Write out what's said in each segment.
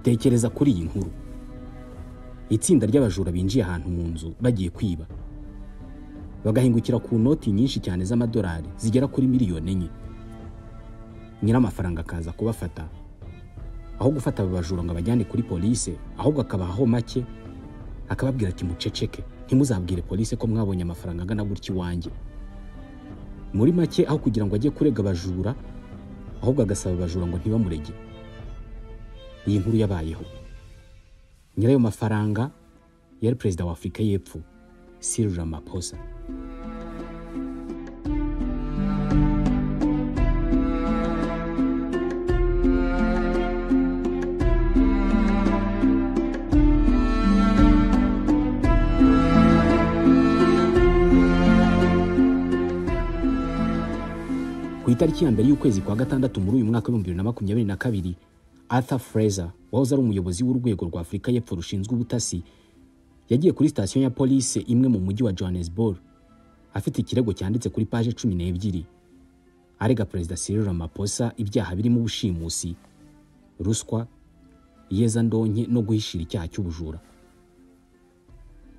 tekereza kuri iyi nkuru itsinda ry'abajura binjiye ahantu mu nzu bagiye kwiba bagahingukira ku noti nyinshi cyane z'amadolari zigera kuri miliyoni enye nyir'amafaranga akaza kubafata aho gufata aba bajura ngo abajyane kuri polise ahubwo akabahaho make akababwira ati muceceke ntimuzabwire polise ko mwabonye amafaranga angana gutya iwanjye muri make aho kugira ngo ajye kurega abajura ahubwo agasaba abajura ngo ntibamurege iyi nkuru yabayeho nyirayo mafaranga yari perezida wa afurika y'epfo Cyril Ramaphosa ku itariki ya mbere y'ukwezi kwa gatandatu muri uyu mwaka w'ibihumbi bibiri na makumyabiri na kabiri arthur fraser wahoze ari umuyobozi w'urwego rwa afurika y'epfo rushinzwe ubutasi yagiye kuri sitasiyo ya polisi imwe mu mujyi wa johannesburg afite ikirego cyanditse kuri paje cumi n'ebyiri arega perezida cyril ramaphosa ibyaha birimo ubushimusi ruswa iyezandonke no guhishira icyaha cy'ubujura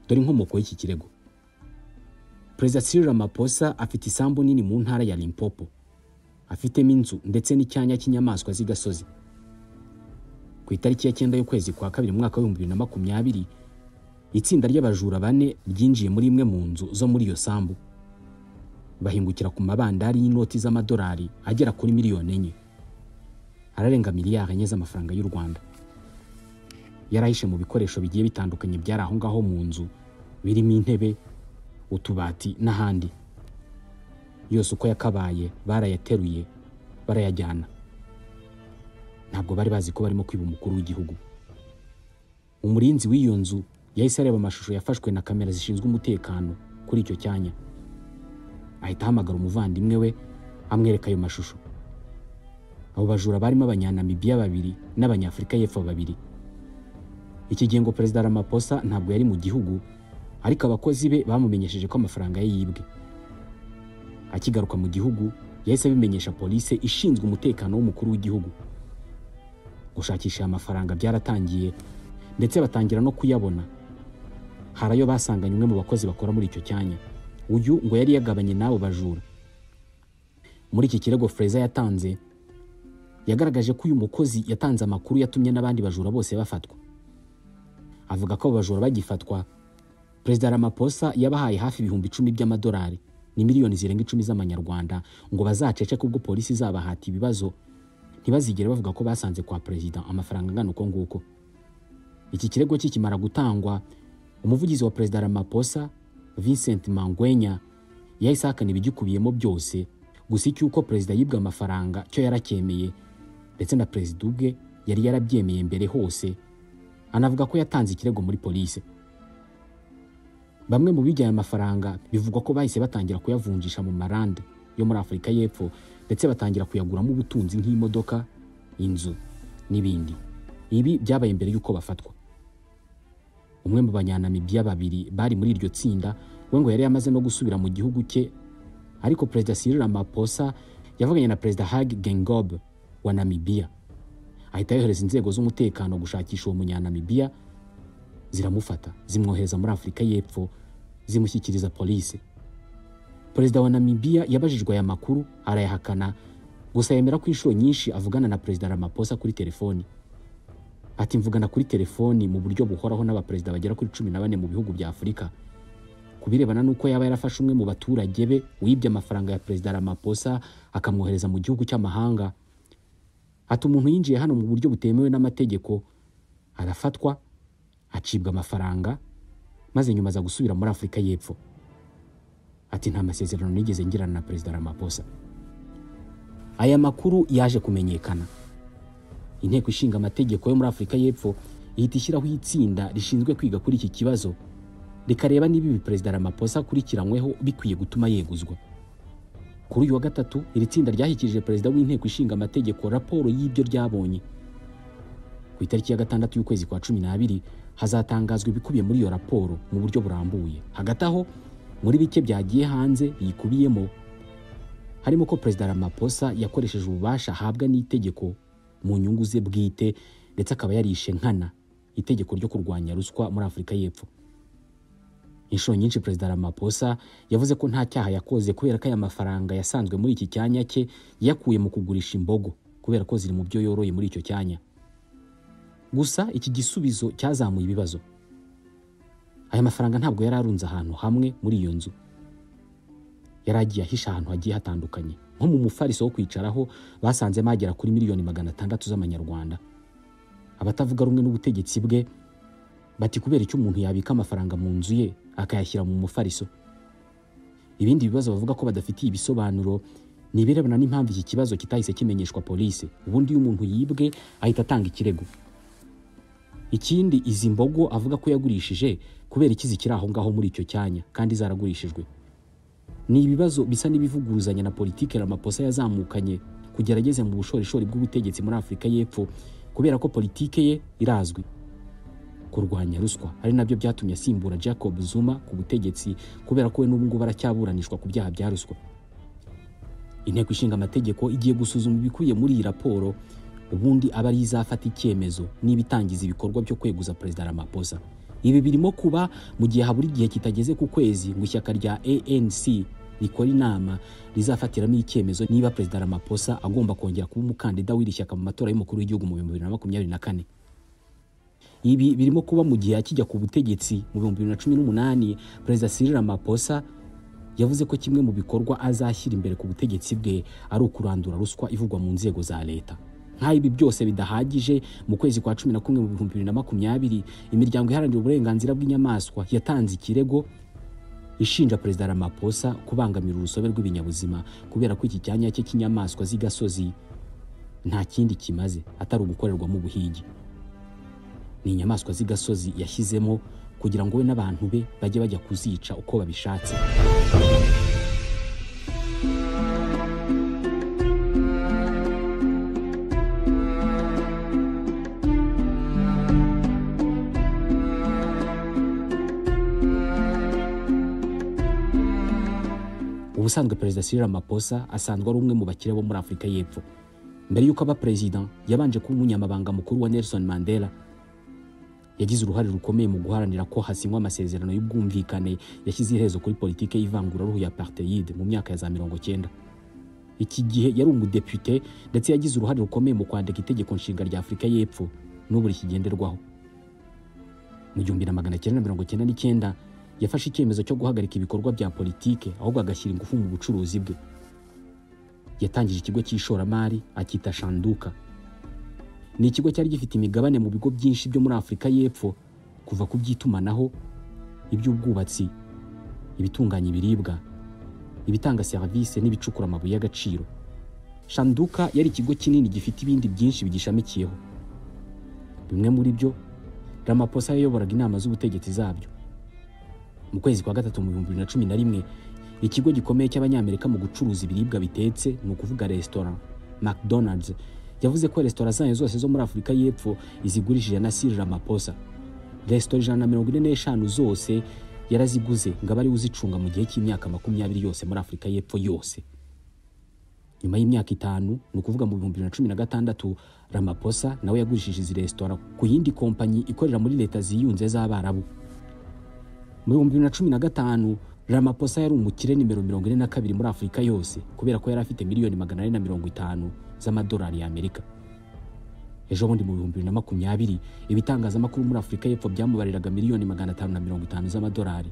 dore inkomoko y'iki kirego perezida cyril ramaphosa afite isambu nini mu ntara ya limpopo afitemo inzu ndetse n'icyanya cy'inyamaswa z'igasozi ku itariki ya cyenda y'ukwezi kwa kabiri mu mwaka w'ibihumbi bibiri na makumyabiri itsinda ry'abajura bane ryinjiye muri imwe mu nzu zo muri iyo sambu bahingukira ku mabandari y'inoti z'amadolari agera kuri miliyoni enye ararenga miliyari enye z'amafaranga y'u rwanda yarahishe mu bikoresho bigiye bitandukanye byari aho ngaho mu nzu birimo intebe utubati n'ahandi yose uko yakabaye barayateruye barayajyana ntabwo bari bazi ko barimo kwiba umukuru w'igihugu umurinzi w'iyo nzu yahise areba amashusho yafashwe na kamera zishinzwe umutekano kuri icyo cyanya ahita ahamagara umuvandimwe we amwereka ayo mashusho abo bajura barimo abanyanamibiya babiri n'abanyafurika y'epfo babiri iki gihe ngo perezida Ramaphosa ntabwo yari mu gihugu ariko abakozi be bamumenyesheje ko amafaranga ye yibwe akigaruka mu gihugu yahise abimenyesha polisi ishinzwe umutekano w'umukuru w'igihugu gushakisha aya mafaranga byaratangiye ndetse batangira no kuyabona hari ayo basanganye umwe mu bakozi bakora muri icyo cyanya uyu ngo yari yagabanye n'abo bajura muri iki kirego Freza yatanze yagaragaje ko uyu mukozi yatanze amakuru yatumye n'abandi bajura bose bafatwa avuga ko abo bajura bagifatwa perezida Ramaphosa yabahaye hafi ibihumbi icumi by'amadolari ni miliyoni zirenga icumi z'amanyarwanda ngo bazaceceke ubwo polisi izabahata ibibazo ntibazigere bavuga ko basanze kwa perezida amafaranga angana uko nguko iki kirego kikimara gutangwa umuvugizi wa perezida Ramaphosa Vincent Mangwenya yahise ahakana ibigikubiyemo byose gusa icy'uko perezida yibwe amafaranga cyo yaracyemeye ndetse na perezida ubwe yari yarabyemeye mbere hose anavuga ko yatanze ikirego muri polisi bamwe mu bijya aya mafaranga bivugwa ko bahise batangira kuyavunjisha mu marande yo muri afurika y'epfo ndetse batangira kuyaguramo ubutunzi nk'imodoka inzu n'ibindi ibi byabaye mbere y'uko bafatwa umwe mu banyanamibiya babiri bari muri iryo tsinda we ngo yari yamaze no gusubira mu gihugu cye ariko perezida Cyril Ramaphosa yavuganye na perezida Hage Geingob wa Namibia ahita yohereza inzego z'umutekano gushakisha uwo munyanamibiya ziramufata zimwohereza muri Afurika y'Epfo zimushyikiriza polisi perezida wa Namibia yabajijwe aya makuru arayahakana gusa yemera ko inshuro nyinshi avugana na perezida Ramaphosa kuri telefoni ati mvugana kuri telefoni mu buryo buhoraho n'abaperezida bagera kuri cumi na bane mu bihugu bya afurika ku birebana n'uko yaba yarafashe umwe mu baturage be wibye amafaranga ya perezida Ramaphosa akamwohereza mu gihugu cy'amahanga ati umuntu yinjiye hano mu buryo butemewe n'amategeko arafatwa acibwa amafaranga maze nyuma aza gusubira muri afurika y'epfo ati nta masezerano nigeze ngirana na perezida Ramaphosa aya makuru yaje kumenyekana inteko ishinga amategeko yo muri afurika y'epfo ihita ishyiraho itsinda rishinzwe kwiga kuri iki kibazo rikareba niba ibi perezida Ramaphosa akurikiranyweho bikwiye gutuma yeguzwa kuri uyu wa gatatu iri tsinda ryashyikirije perezida w'inteko ishinga amategeko raporo y'ibyo ryabonye ku itariki ya gatandatu y'ukwezi kwa cumi n'abiri hazatangazwa ibikubiye muri iyo raporo mu buryo burambuye hagati aho muri bike byagiye hanze biyikubiyemo harimo ko perezida Ramaphosa yakoresheje ububasha ahabwa n'itegeko mu nyungu ze bwite ndetse akaba yarishe nkana itegeko ryo kurwanya ruswa muri afurika y'epfo inshuro nyinshi perezida Ramaphosa yavuze ko nta cyaha yakoze kubera ko aya mafaranga yasanzwe muri iki cyanya cye yakuye mu kugurisha imbogo kubera ko ziri mu byo yoroye muri icyo cyanya gusa iki gisubizo cyazamuye ibibazo aya mafaranga ntabwo yari arunze ahantu hamwe muri iyo nzu yari agiye ahisha ahantu hagiye hatandukanye nko mu mufariso wo kwicaraho basanzemo agera kuri miliyoni magana atandatu z'amanyarwanda abatavuga rumwe n'ubutegetsi bwe bati kubera icyo umuntu yabika amafaranga mu nzu ye akayashyira mu mufariso ibindi bibazo bavuga ko badafitiye ibisobanuro ni ibirebana n'impamvu iki kibazo kitahise kimenyeshwa polisi ubundi iyo umuntu yibwe ahita atanga ikirego ikindi izi mbogo avuga ko yagurishije kubera iki zikiri aho ngaho muri icyo cyanya kandi zaragurishijwe ni ibibazo bisa n'ibivuguruzanya na politiki Ramaphosa yazamukanye kugera ageze mu bushorishori bw'ubutegetsi muri Afurika y'Epfo kubera ko politike ye irazwi kurwanya ruswa ari nabyo byatumye asimbura Jacob Zuma ku butegetsi kubera ko we n'ubu ngubu aracyaburanishwa ku byaha bya ruswa inteko ishinga amategeko igiye gusuzuma ibikubiye muri iyi raporo ubundi aba ari izafata icyemezo niba itangiza ibikorwa byo kweguza perezida Ramaphosa ibi birimo kuba mu gihe habura igihe kitageze ku kwezi ngo ishyaka rya ANC rikora inama rizafatiramo icyemezo niba perezida Ramaphosa agomba kongera kuba umukandida w'iri shyaka mu matora y'umukuru w'igihugu mu bihumbi bibiri na makumyabiri na kane ibi birimo kuba mu gihe akijya ku butegetsi mu bihumbi bibiri na cumi n'umunani perezida Cyril Ramaphosa yavuze ko kimwe mu bikorwa azashyira imbere ku butegetsi bwe ari ukurandura ruswa ivugwa mu nzego za leta nk'aho ibi byose bidahagije mu kwezi kwa cumi na kumwe mu bihumbi bibiri na makumyabiri imiryango iharanira uburenganzira bw'inyamaswa yatanze ikirego ishinja perezida Ramaphosa kubangamira urusobe rw'ibinyabuzima kubera ko iki cyanya cye cy'inyamaswa z'igasozi nta kindi kimaze atari ugukorerwamo ubuhigi ni inyamaswa z'igasozi yashyizemo kugira ngo we n'abantu be bajye bajya kuzica uko babishatse ubusanzwe perezida Cyril Ramaphosa asanzwe ari umwe mu bakire bo muri Afurika y'Epfo mbere y'uko aba perezida yabanje kuba umunyamabanga mukuru wa Nelson Mandela yagize uruhare rukomeye mu guharanira ko hasinywa amasezerano y'ubwumvikane yashyize iherezo kuri politike y'ivanguraruhu ya apartheid mu myaka ya za mirongo cyenda iki gihe yari umudepite ndetse yagize uruhare rukomeye mu kwandika itegeko nshinga rya afurika y'epfo n'ubu rikigenderwaho mu gihumbi na magana cyenda mirongo cyenda n'icyenda yafashe icyemezo cyo guhagarika ibikorwa bya politike ahubwo agashyira ingufu mu bucuruzi bwe yatangije ikigo cy'ishoramari akita shanduka ni ikigo cyari gifite imigabane mu bigo byinshi byo muri Afurika y'Epfo kuva ku by'itumanaho iby'ubwubatsi ibitunganya ibiribwa ibitanga serivisi n'ibicukura amabuye y'agaciro shanduka yari ikigo kinini gifite ibindi byinshi bigishamikiyeho bimwe muri byo Ramaphosa yayoboraga inama z'ubutegetsi zabyo mu kwezi kwa gatatu mu bihumbi bibiri na cumi na rimwe ikigo gikomeye cy'abanyamerika mu gucuruza ibiribwa bitetse ni ukuvuga resitora McDonald's yavuze ko resitora zayo zose zo muri Afurika y'Epfo izigurishije na Cyril Ramaphosa resitora ijana na mirongo ine n'eshanu zose yaraziguze ngo abari uzicunga mu gihe cy'imyaka makumyabiri yose muri Afurika y'Epfo yose nyuma y'imyaka itanu ni ukuvuga mu bihumbi bibiri na cumi na gatandatu Ramaphosa nawe yagurishije izi resitora ku yindi kompanyi ikorera muri leta ziyunze z'Abarabu mu bihumbi bibiri na cumi na gatanu Ramaphosa yari umukire nimero mirongo ine na kabiri muri Afurika yose kubera ko yari afite miliyoni magana ane na mirongo itanu z'amadolari y'Amerika ejo bundi mu bihumbi bibiri na makumyabiri ibitangazamakuru muri Afurika y'Epfo byamubariraga miliyoni magana atanu na mirongo itanu z'amadolari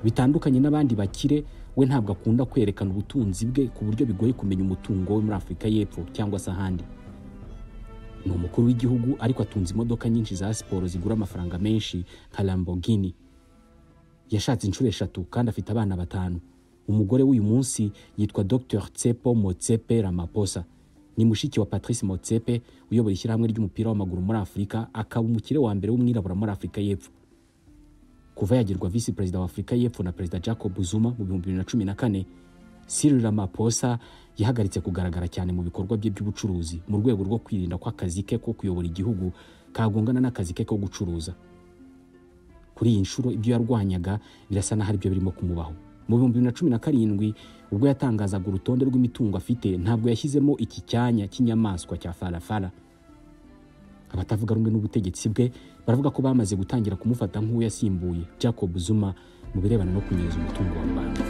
bitandukanye n'abandi bakire we ntabwo akunda kwerekana ubutunzi bwe ku buryo bigoye kumenya umutungo we muri Afurika y'Epfo cyangwa se ahandi ni umukuru w'igihugu ariko atunze imodoka nyinshi za siporo zigura amafaranga menshi nka Lamborghini yashatse inshuro eshatu kandi afite abana batanu umugore w'uyu munsi yitwa Dr Tsepo Motsepe Ramaphosa ni mushiki wa Patrice Motsepe uyobora ishyirahamwe ry'umupira w'amaguru muri Afurika akaba umukire wa mbere w'umwirabura muri Afurika y'Epfo kuva yagirwa visi perezida wa Afurika y'Epfo na perezida Jacob Zuma mu bihumbi bibiri na cumi na kane Cyril Ramaphosa yahagaritse kugaragara cyane mu bikorwa bye by'ubucuruzi mu rwego rwo kwirinda ko akazi ke ko kuyobora igihugu kagongana n'akazi ke ko gucuruza kuri iyi nshuro ibyo yarwanyaga birasa n'aho aribyo birimo kumubaho mu bihumbi bibiri na cumi na karindwi ubwo yatangazaga urutonde rw'imitungo afite ntabwo yashyizemo iki cyanya cy'inyamaswa cya farafara abatavuga rumwe n'ubutegetsi bwe baravuga ko bamaze gutangira kumufata nk'uwo yasimbuye jacob zuma mu birebana no kunyereza umutungo wa rubanda